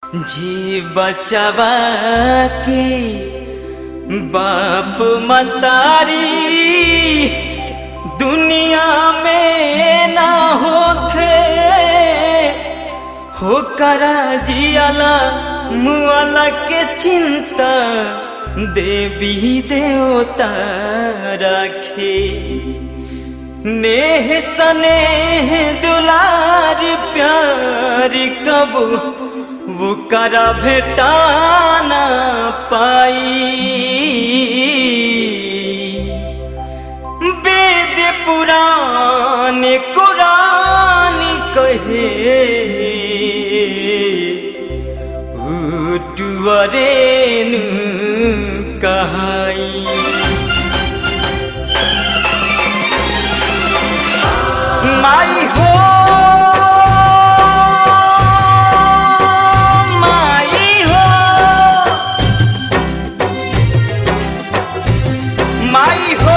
जी बचवा के बाप मतारी दुनिया में ना होखे हो करा जियाला मुआला के चिंता देवी देवता रखे नेह सनेह दुलार प्यार कब वो करा भेटाना पाई वेद पुराण कुरान कहे उटुअरेन कहाई माई हो माई हो माई हो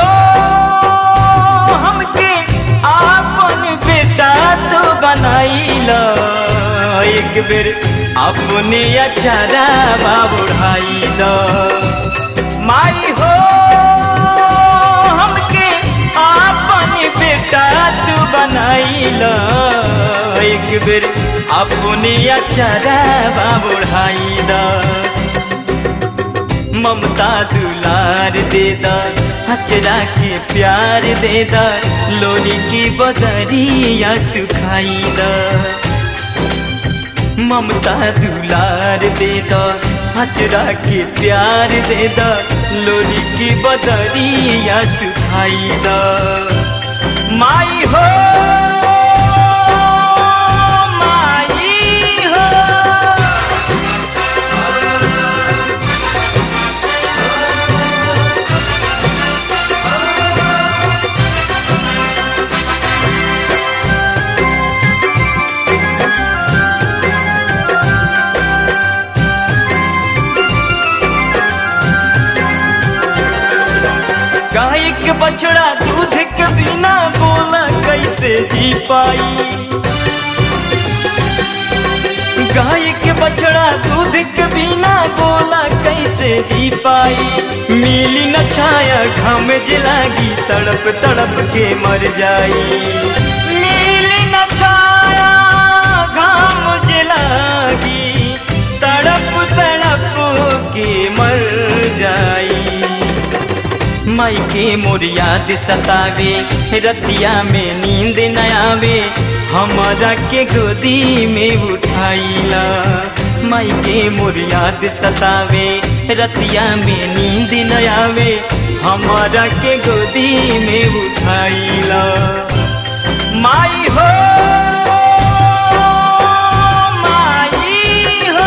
हमके आपन बेटा तो बनाइला एक बेर अपने अचारा बुढ़ाई द माई हो हमके आपन बेटा तू बनाइला एक बेर अपने अचारा बुढ़ाई द ममता दुलार दे दा हचरा के प्यार दे दा लोनी की बदरिया सुखाई दा ममता दुलार दे दा हचरा के प्यार दे दा लोनी की बदरिया सुखाई दा माई हो माई हो गाय के बछड़ा दूध के बिना बोला कैसे जी पाई गाय के बछड़ा दूध के बिना बोला कैसे जी पाई मिली न छाया घम जलागी तड़प तड़प के मर जाई मिली न छाया घाम जलागी तड़प तड़प के मर जाई माई के मोर याद सतावे रतिया में नींद न आवे हमारा के गोदी में उठाइला माई के मोर याद सतावे रतिया में नींद न आवे हमारा के गोदी में उठाइला माई हो माई हो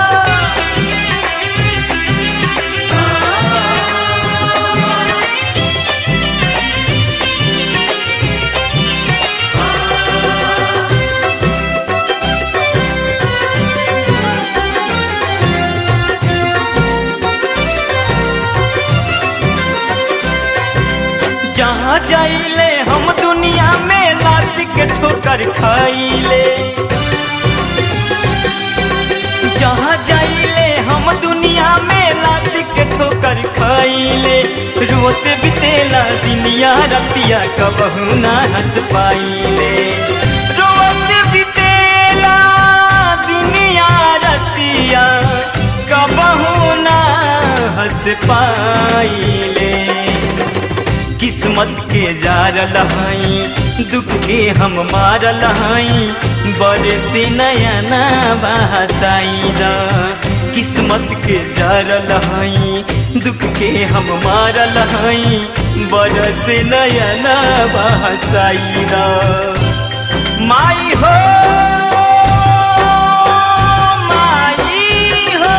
जहाँ जाइले हम दुनिया में लात के ठोकर खाइले जहाँ जाइले हम दुनिया में लात के ठोकर खाइले रोत बितेला दुनिया रतिया कबहू ना हंस पाइले रोत बितेला दुनिया रतिया कबहू ना हंस पाइले किस्मत के जार लहाई दुख के हम मार लहाई बड़े से नया ना बहसाईदा किस्मत के जार लहाई दुख के हम मार लहाई बड़े से नया ना बहसाईदा माई हो माई हो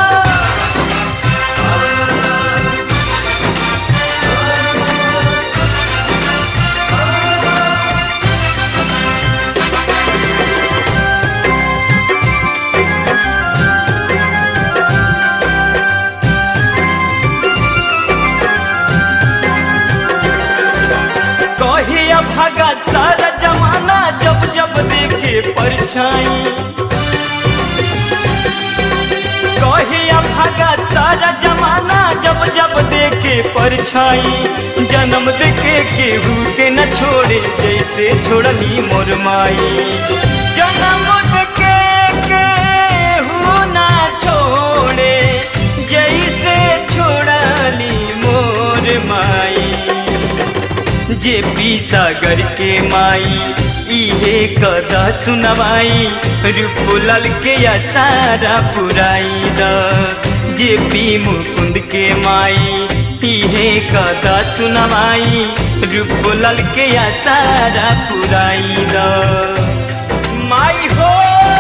कहे भागा सारा जमाना जब जब देखे परछाई भागा सारा जमाना जब जब देखे परछाई जन्म देखे केहू के न छोड़े जैसे छोड़ली मोर माई जन्म देखे केहू ना छोड़े जैसे छोड़ली मोर माई जे पी सागर के माई इहे कदा सुनवाई रूपलाल के सारा पुराई द जे पी मुकुंद के माई इहे कदा सुनवाई रूपलाल के सारा पुराई द माई हो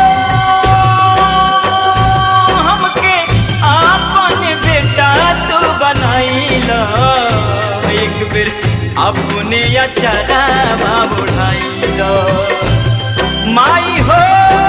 हमके आपन बेटा तू बनाईला एक बेर अपने अचरा उठाई दो माई हो